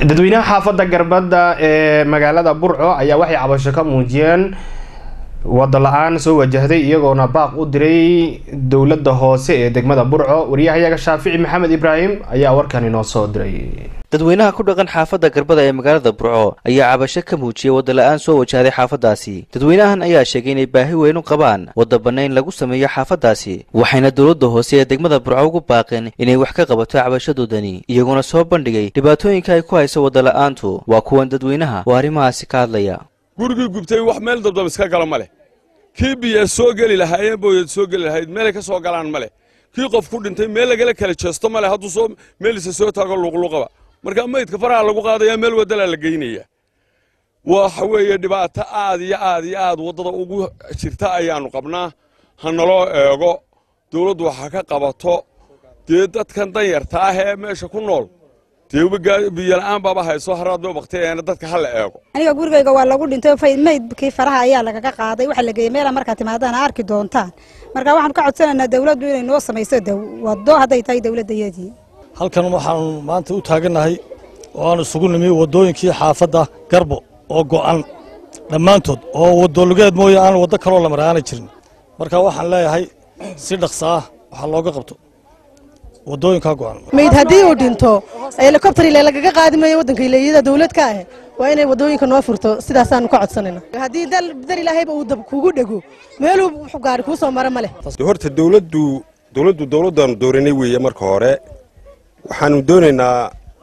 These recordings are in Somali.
dadweynaha xaafadda garbadda ee magaalada burco ayaa waxay cabasho ka muujiyeen wado la-aan soo wajahday iyagoona baaq u diray dowladda hoose ee degmada burco wariyahayaga shaafici maxamed ibraahim ayaa warkan inoo soo diray dadweynaha ku dhaqan xaafadda garbada ee magaalada burco ayaa cabasho ka muujiyey wadda la-aan soo wajahday xaafaddaasi dadweynahan ayaa sheegay inay baahi weyn u qabaan wadda bannayn lagu sameeyo xaafaddaasi waxayna dowladda hoose ee degmada burco ugu baaqeen inay wax ka qabato cabashadoodani iyaguna soo bandhigay dhibaatooyinka ay ku hayso wadda la-aantu waa kuwan dadweynaha oo arrimahaasi ka hadlaya gurigii gubtay wax meel dabdab iska gala ma leh kii biya soo geli lahaayeen booyad soo geli lahayd meelay ka soo galaan ma leh kii qof ku dhintay meel lagala kala jeesto ma leh hadduu soo meelisa soo taago luuqluuqaba markaa maydka faraha lagu qaadaya meel wadalaa la geynaya waxa weeye dhibaato aad iyo aad iyo aad waddada ugu jirta ayaannu qabnaa ha naloo eego dawladdu waxa ka qabato dee dadkan danyarta ah ee meesha ku nool biyola'aan baaba hayso haraadba baktiyaana dadka ha la eego aniga gurigayga waa lagu dhintay maydkii faraha ayaa lagaga qaaday waxaa la geeyey meela markaa timaadaan arki doontaan marka waxaanu ka codsanaynaa dawladdu inay noo samayso waddo hadday tahay dawladdayadii halkan waxaanu maanta u taagannahay oo aan isugu nimi waddooyinkii xaafadda garbo oo go'an dhammaantood oo wadolugeed mooye aan waddo kaloo la maraana jirin marka waxaan leeyahay si dhaqsa ah waxaa looga qabto wadooyinkaa go'an mayd haddii uu dhinto helikobtar ile lagaga qaadi maayo waddanka ileeyada dawlad ka ah waa inay waddooyinka noo furto sidaasaanu ka codsanayna haddii dar ilaahayba uu dab kugu dhego meeluu wuxuu gaari kuu soo mara ma leh horta dawladdu dawladdu dawladdaanu dooranay weeye marka hore waxaanu doonaynaa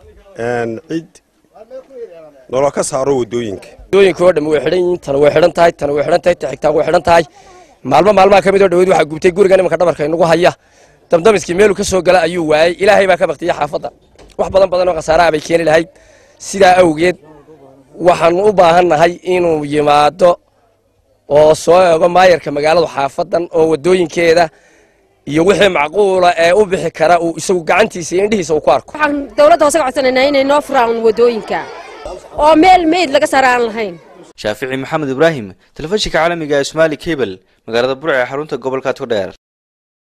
cid nolol ka saaro waddooyinka waddooyinka oo dhan way xidhan yihiin tana way xidhan tahay tana way xidhan tahay taxigtaan way xidhan tahay maalmo maalmaha ka mid oo dhaweyd waxaa gubtay guriga nimanka dhabarka inagu haya damdamiskii meeluu ka soo gala ayuu waayey ilaahay baa ka baktiyey xaafadda wax badan badan oo khasaaraha bay keeni lahayd sidaa awgeed waxaanu u baahannahay inuu yimaado oo soo eego maayarka magaaladu xaafaddan oo waddooyinkeeda iyo wixii macquula ee u bixi kara uu isagu gacantiisa iyo indhihiisa uu ku arko waxaan dawladda hoose ka codsanaynaa inay noo furaan waddooyinka oo meel meyd laga saara aan lahayn shaafici maxamed ibraahim telefishinka caalamiga ee somaali cable magaalada burc ee xarunta gobolka todheer